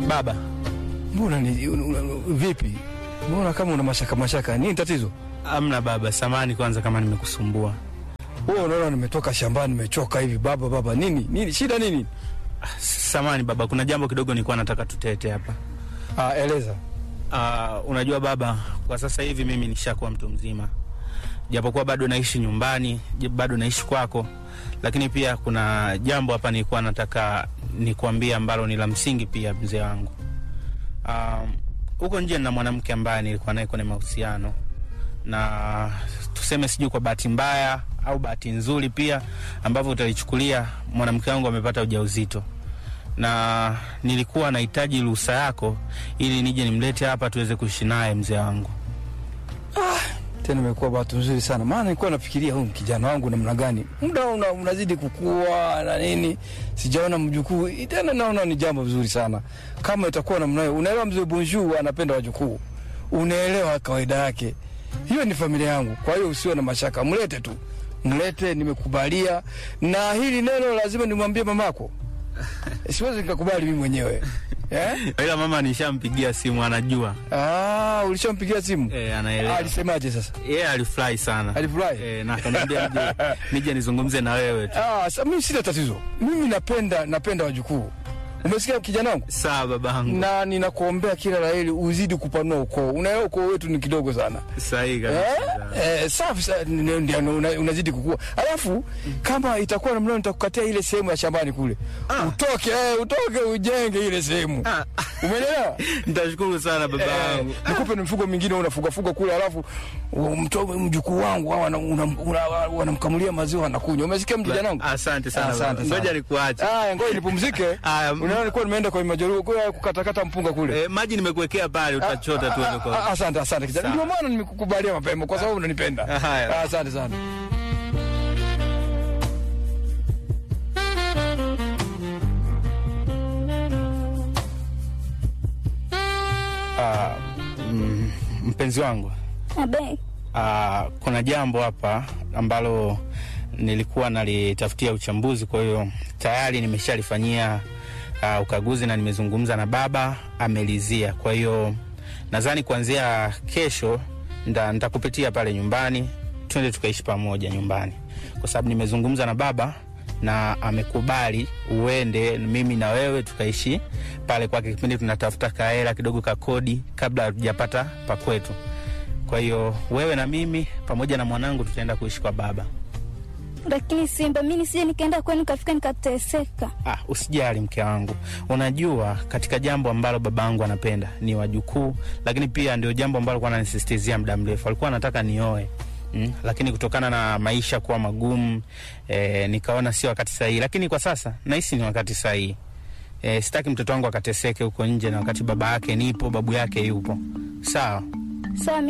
Baba, Mbona ni un- un- vipi? Mbona kama una mashaka mashaka? Nini tatizo? amna baba, samani kwanza kama nimekusumbua. Wewe unaona nimetoka shambani nimechoka hivi baba baba. Nini? Nini? Shida nini? Samani baba, kuna jambo kidogo nilikuwa nataka tutete hapa. Ah, eleza. Uh, unajua baba, kwa sasa hivi mimi nishakuwa mtu mzima, japokuwa bado naishi nyumbani, j- bado naishi kwako, lakini pia kuna jambo hapa nilikuwa nataka nikuambie ambalo ni la msingi pia, mzee wangu. Um, huko nje na mwanamke ambaye nilikuwa naye kwenye mahusiano, na tuseme sijui kwa bahati mbaya au bahati nzuri pia ambavyo utalichukulia, mwanamke wangu amepata ujauzito na nilikuwa nahitaji ruhusa yako ili nije nimlete hapa tuweze kuishi naye mzee wangu. Tena imekuwa bahati nzuri sana. Maana nilikuwa nafikiria huyu kijana wangu namna gani. Muda una, unazidi kukua na nini. Sijaona mjukuu. Tena naona ni jambo vizuri sana. Kama itakuwa namna hiyo. Unaelewa mzee Bonjour anapenda wajukuu. Unaelewa kawaida yake. Hiyo ni familia yangu. Kwa hiyo usiwe na mashaka. Mlete tu. Mlete nimekubalia. Na hili neno lazima nimwambie mamako. Siwezi nikakubali mimi mwenyewe. Eh? Ila mama nishampigia simu, anajua Ah, ulishampigia simu? e, anaelewa. Alisemaje sasa? Yeye alifurahi sana Alifurahi? e, na akaniambia nije, nije nizungumze na wewe tu. Ah, sa, mimi sina tatizo. Mimi napenda napenda wajukuu. Umesikia kijana wangu? Sawa babangu, Na ninakuombea kila la heri uzidi kupanua ukoo. Unaelewa ukoo wetu ni kidogo sana. sahihi Eh? kabisa. Eh, safi sa- n- ndio una, unazidi kukua. Alafu kama itakuwa namna hiyo, nitakukatia ile sehemu ya shambani kule. Ah. Utoke, eh, utoke ujenge ile sehemu. Ah, Umeelewa? Nitashukuru sana Eh, babangu. nikupe na mifugo mingine unafuga fuga kule, alafu mtoe mjukuu wangu au ana- una- una- wanamkamulia maziwa anakunywa. Umesikia kijana wangu? Asante sana Asante baba. sana. Ngoja nikuache. Aya, ngoja nipumzike. Aya, m- Unaona nilikuwa nimeenda kwa majeruhi kwa kukatakata mpunga kule. E, maji nimekuwekea pale, utachota tu Ah, wewe ah, kwa. ah, Asante, asante kijana. Sawa. Ndio maana nimekukubalia mapema kwa sababu unanipenda. Haya. Ah, Asante sana. Ah, mm, mpenzi wangu Abe, Ah, kuna jambo hapa ambalo nilikuwa nalitafutia uchambuzi, kwa hiyo tayari nimeshalifanyia uh, ukaguzi na nimezungumza na baba amelizia. Kwa hiyo nadhani kuanzia kesho nda- nitakupitia pale nyumbani, twende tukaishi pamoja nyumbani, kwa sababu nimezungumza na baba na amekubali uende mimi na wewe tukaishi pale kwake, kipindi tunatafuta kahela kidogo ka kodi kabla hatujapata pa kwetu. Kwa hiyo wewe na mimi pamoja na mwanangu tutaenda kuishi kwa baba. lakini Simba, mi nisije nikaenda kwenu nikafika nikateseka. Ah, usijali mke wangu, unajua katika jambo ambalo babangu anapenda ni wajukuu, lakini pia ndio jambo ambalo alikuwa ananisisitizia muda mrefu. Alikuwa anataka nioe mm, lakini kutokana na maisha kuwa magumu eh, nikaona sio wakati sahihi, lakini kwa sasa nahisi ni wakati sahihi. Eh, sitaki mtoto wangu akateseke huko nje, na wakati baba yake nipo, babu yake yupo. Sawa. Sawa,